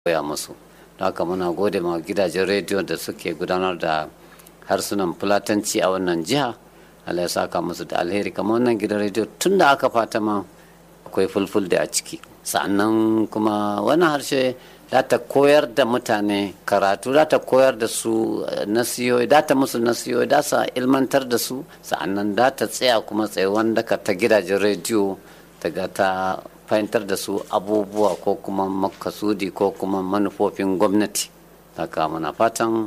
koya musu haka muna gode ma gidajen rediyo da suke gudanar da harsunan fulatanci a wannan jiha Allah ya saka musu da alheri kamar wannan gidan rediyo tun da aka fata ma akwai fulful da a ciki sannan kuma wannan harshe za ta koyar da mutane karatu za ta koyar da su nasiyoyi za ta musu nasiyoyi za sa ilmantar da su sa'annan za ta tsaya kuma tsayuwan daka ta gidajen rediyo daga ta fahimtar da su abubuwa ko kuma makasudi ko kuma manufofin gwamnati haka muna fatan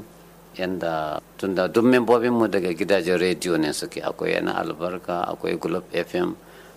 yadda tunda duk membobinmu daga gidajen rediyo ne suke akwai yana albarka akwai globe fm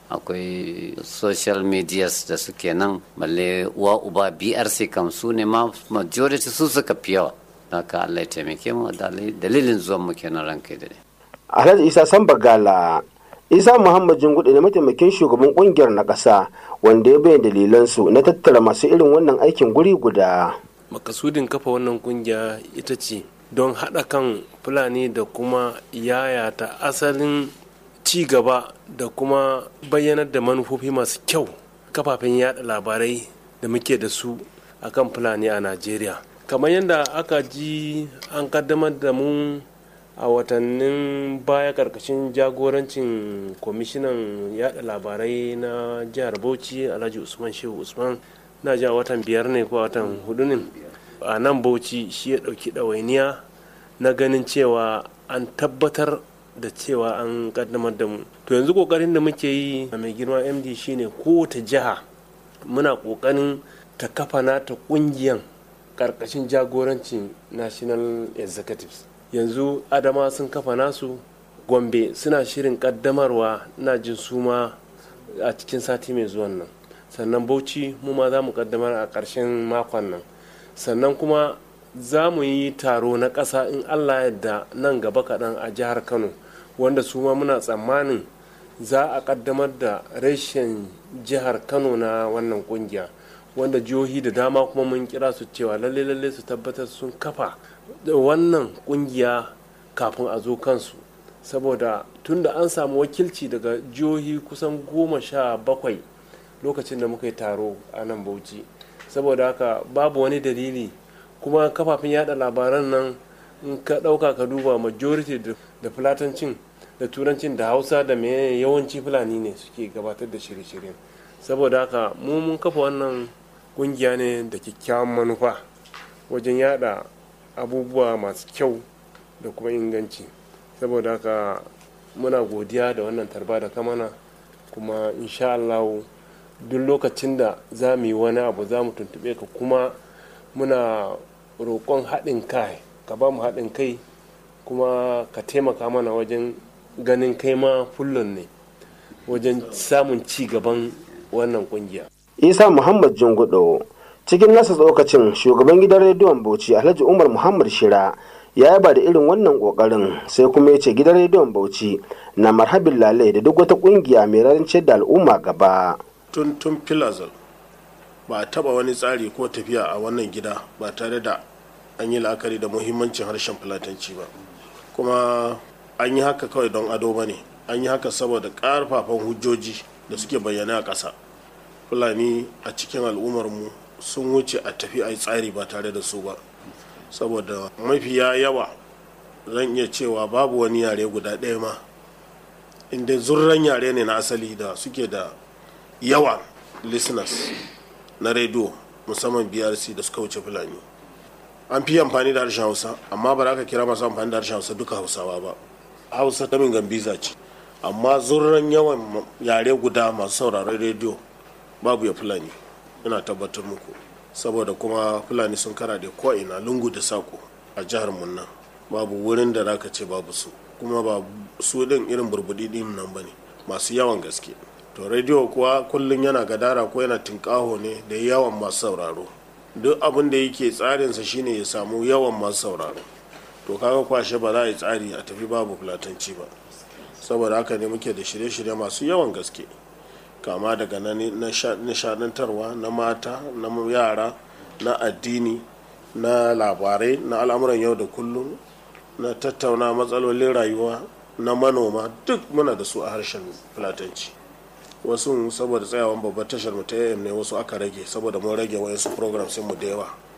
akwai social medias da suke nan balle uwa uba brc kam su ne ma majority su suka fi yawa haka allah ya taimake mu dalilin zuwan mu kenan ranka da alhaji isa sambagala isa muhammad jingudu ne mataimakin shugaban kungiyar na ƙasa wanda ya bayyana dalilansu na tattara masu irin wannan aikin guri guda makasudin kafa wannan kungiya ita ce don haɗa kan fulani da kuma yayata asalin ci gaba da kuma bayyanar da manufofi masu kyau kafafen yada labarai da muke da su akan fulani a najeriya kamar yadda aka ji an kaddamar da mu a watannin baya karkashin jagorancin kwamishinan yada labarai na jihar bauchi alhaji usman shehu usman na ja watan biyar ne ko watan hudu ne a nan bauchi shi ya dauki ɗawainiya na ganin cewa an tabbatar da cewa an kaddamar da mu to yanzu kokarin da muke yi a mai girma md shine kowace jiha muna kokarin ta kafa nata kungiyan karkashin jagorancin national executives yanzu adama sun kafa nasu gombe suna shirin kaddamarwa na jin suma a cikin sati mai zuwan nan sannan bauchi mu ma za mu kaddamar a ƙarshen makon nan sannan kuma za mu yi taro na ƙasa in allah yadda nan gaba kaɗan a jihar kano wanda su ma muna tsammanin za a kaddamar da reshen jihar kano na wannan kungiya wanda jihohi da dama kuma mun kira su cewa lalle lalle su tabbatar sun kafa wannan kungiya kafin a zo kansu saboda tunda an samu wakilci daga jihohi kusan goma sha bakwai lokacin da muka yi taro a nan bauchi saboda haka babu wani dalili kuma kafafen yada labaran nan in ka ɗauka ka duba majority da fulatancin da turancin da hausa da mai yawanci fulani ne suke gabatar da shirye-shiryen saboda haka mu mun kafa wannan kungiya ne da kyakkyawan manufa wajen yada abubuwa masu kyau da kuma inganci saboda haka muna godiya da wannan tarba da kamana kuma insha Allah duk lokacin da za mu yi wani abu za mu tuntube ka kuma muna roƙon haɗin kai ka ba mu haɗin kai kuma ka taimaka mana wajen ganin kai ma fullon ne wajen samun ci gaban wannan kungiya. isa muhammad jingudo cikin nasa tsokacin shugaban gidan rediyon bauchi alhaji umar muhammad shira ya yaba da irin wannan kokarin sai kuma ya ce gidan rediyon bauchi na marhabin lalai da duk wata kungiya mai rancen da al'umma gaba tun tun filazal ba a taba wani tsari ko tafiya a wannan gida ba tare da an yi la'akari da muhimmancin harshen fulatanci ba kuma an yi haka kawai don ado ba ne an yi haka saboda ƙarfafan hujjoji da suke bayyana a ƙasa fulani a cikin al'ummarmu sun wuce a tafi a yi tsari ba tare da su ba saboda mafiya yawa zan iya cewa babu wani yare guda ɗaya ma inda zurran yare ne na asali da suke da yawa listeners na rediyo musamman brc da suka wuce fulani an fi amfani da harshen hausa amma ba za ka kira masu amfani da harshen hausa duka hausawa ba hausa ta min gambiza ce amma zurran yawan yare guda masu sauraron rediyo babu ya fulani ina tabbatar muku saboda kuma fulani sun kara da ko'ina lungu da sako a jihar munna babu wurin da zaka ce babu su kuma ba su din irin burbudi din nan bane masu yawan gaske to rediyo kuwa kullum yana gadara ko yana tinkaho ne da yawan masu sauraro duk abin da yake tsarinsa shine ya samu yawan masu sauraro to kaga kwashe ba za a yi tsari a tafi babu fulatanci ba saboda haka ne muke da shirye-shirye masu yawan gaske kama daga na nishadantarwa na mata na yara na addini na labarai na al'amuran yau da kullum na tattauna matsalolin rayuwa na manoma duk muna da su a harshen fulatanci wasu saboda tsayawan babbar tashar mu ta am ne wasu aka rage saboda mun rage wayansu program mu da yawa